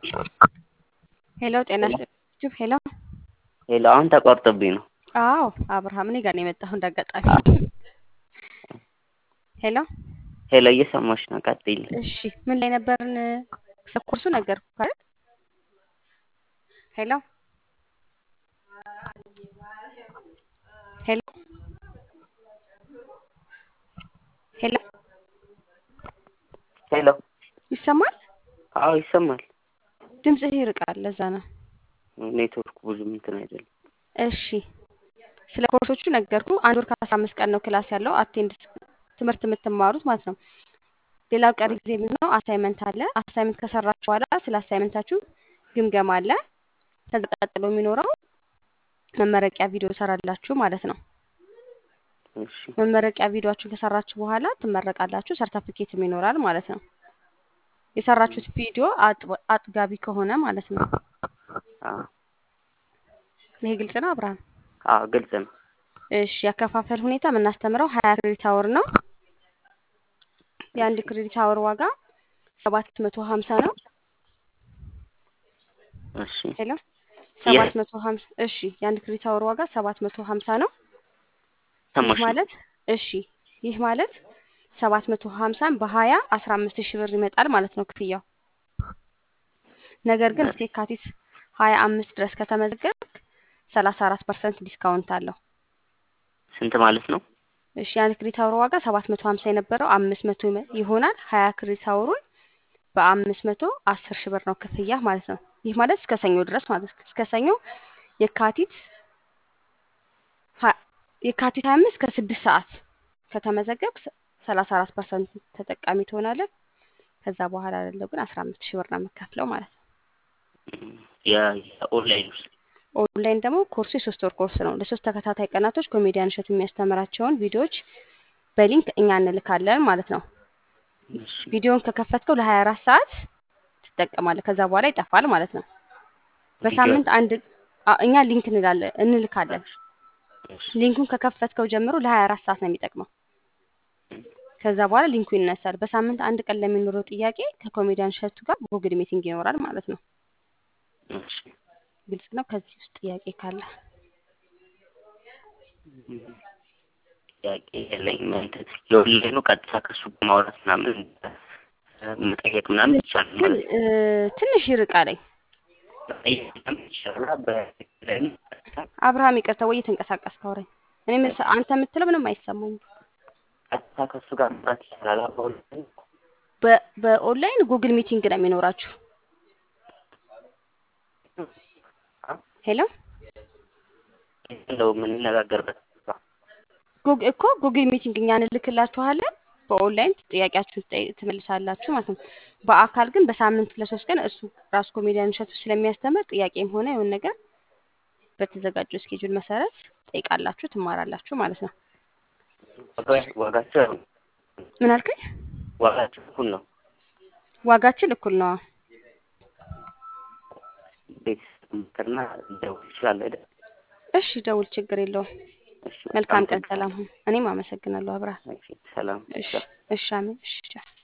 ሄሎ ጤና ይስጥልኝ። ሄሎ ሄሎ አሁን ተቋርጦብኝ ነው። አዎ አብርሃም እኔ ጋር ነው የመጣሁ እንዳጋጣሚ። ሄሎ ሄሎ እየሰማሽ ነው? ቀጥይልኝ። እሺ ምን ላይ ነበርን? ስለ ኮርሱ ነገርኩህ አይደል? ሄሎ ሄሎ ሄሎ ሄሎ ይሰማል? አዎ ይሰማል። ድምፅህ ይርቃል፣ ለዛ ነው። ኔትወርኩ ብዙም እንትን አይደለም። እሺ ስለ ኮርሶቹ ነገርኩ። አንድ ወር ከአስራ አምስት ቀን ነው ክላስ ያለው አቴንድ ትምህርት የምትማሩት ማለት ነው። ሌላው ቀሪ ጊዜ ምንድን ነው? አሳይመንት አለ። አሳይመንት ከሰራችሁ በኋላ ስለ አሳይመንታችሁ ግምገማ አለ። ከዛ ቀጥሎ የሚኖረው መመረቂያ ቪዲዮ ሰራላችሁ ማለት ነው። እሺ መመረቂያ ቪዲዮችሁን ከሰራችሁ በኋላ ትመረቃላችሁ። ሰርተፊኬትም ይኖራል ማለት ነው። የሰራችሁት ቪዲዮ አጥብ- አጥጋቢ ከሆነ ማለት ነው። አዎ ይሄ ግልጽ ነው አብርሃም? አዎ ግልጽ ነው። እሺ ያከፋፈል ሁኔታ የምናስተምረው ሀያ ክሬዲት አወር ነው። የአንድ ክሬዲት አወር ዋጋ ሰባት መቶ ሀምሳ ነው። እሺ ሄሎ ሰባት መቶ ሀምሳ እሺ የአንድ ክሬዲት አወር ዋጋ ሰባት መቶ ሀምሳ ነው። ይህ ሰማሽ ነው? ማለት እሺ ይህ ማለት ሰባት መቶ ሀምሳን በሀያ አስራ አምስት ሺህ ብር ይመጣል ማለት ነው ክፍያው። ነገር ግን እስከ የካቲት ሀያ አምስት ድረስ ከተመዘገብክ ሰላሳ አራት ፐርሰንት ዲስካውንት አለው። ስንት ማለት ነው? እሺ የአንድ ክሬዲት አወር ዋጋ ሰባት መቶ ሀምሳ የነበረው አምስት መቶ ይመ- ይሆናል። ሀያ ክሬዲት አወሩን በአምስት መቶ አስር ሺህ ብር ነው ክፍያ ማለት ነው። ይህ ማለት እስከ ሰኞ ድረስ ማለት ነው። እስከ ሰኞ የካቲት ሀ- የካቲት ሀያ አምስት ከስድስት ሰዓት ከተመዘገብ ሰላሳ አራት ፐርሰንት ተጠቃሚ ትሆናለህ። ከዛ በኋላ ያለው ግን አስራ አምስት ሺህ ብር ነው የምከፍለው ማለት ነው። የ- የኦንላይን ውስጥ ኦንላይን ደግሞ ኮርሱ የሶስት ወር ኮርስ ነው። ለሶስት ተከታታይ ቀናቶች ኮሜዲያን እሸቱ የሚያስተምራቸውን ቪዲዮዎች በሊንክ እኛ እንልካለን ማለት ነው። እሺ ቪዲዮውን ከከፈትከው ለሀያ አራት ሰዓት ትጠቀማለህ። ከዛ በኋላ ይጠፋል ማለት ነው። በሳምንት አንድ አ- እኛ ሊንክ እንላለን እንልካለን። እሺ ሊንኩን ከከፈትከው ጀምሮ ለሀያ አራት ሰዓት ነው የሚጠቅመው። ከዛ በኋላ ሊንኩ ይነሳል። በሳምንት አንድ ቀን ለሚኖረው ጥያቄ ከኮሜዲያን እሸቱ ጋር ጉግል ሚቲንግ ይኖራል ማለት ነው። እሺ ግልጽ ነው። ከዚህ ውስጥ ጥያቄ ካለ ጥያቄ የለኝም። እንትን የኦንላይኑ ቀጥታ ከሱ ጋር ማውራት ምናምን መጠየቅ ምናምን ይቻላል ግን ማለት እ፣ ትንሽ ይርቃለኝ። መጠየቅ ምናምን ይቻላል። በኦንላይኑ ቀጥታ አብርሃም ይቅርታ፣ ወይ እየተንቀሳቀስክ አውራኝ። እኔ ምስ- አንተ የምትለው ምንም አይሰማኝም። ቀጥታ ከሱ ጋር ማውራት ይቻላል። በኦንላይኑ በ- በኦንላይን ጉግል ሚቲንግ ነው የሚኖራችሁ። ሄሎ እንደው የምንነጋገርበት ጉግ እኮ ጉግል ሚቲንግ እኛ እንልክላችኋለን። በኦንላይን ጥያቄያችሁን ትጠይ- ትመልሳላችሁ ማለት ነው። በአካል ግን በሳምንት ለሶስት ቀን እሱ ራሱ ኮሜዲያን እሸቱ ስለሚያስተምር ጥያቄም ሆነ የሆነ ነገር በተዘጋጀው እስኬጁል መሰረት ጠይቃላችሁ፣ ትማራላችሁ ማለት ነው። ዋጋ- ዋጋቸው ያው ምን አልከኝ? ዋጋቸው እኩል ነው። ዋጋችን እኩል ነው። ቤተሰብ ምክርና ሊደውል ይችላል አይደል? እሺ ደውል፣ ችግር የለውም። እሺ መልካም ቀን፣ አመሰግናለሁ። ሰላም ሁን። እኔም አመሰግናለሁ አብርሃም። እሺ ሰላም እሺ እሺ፣ አሜን። እሺ ቻው።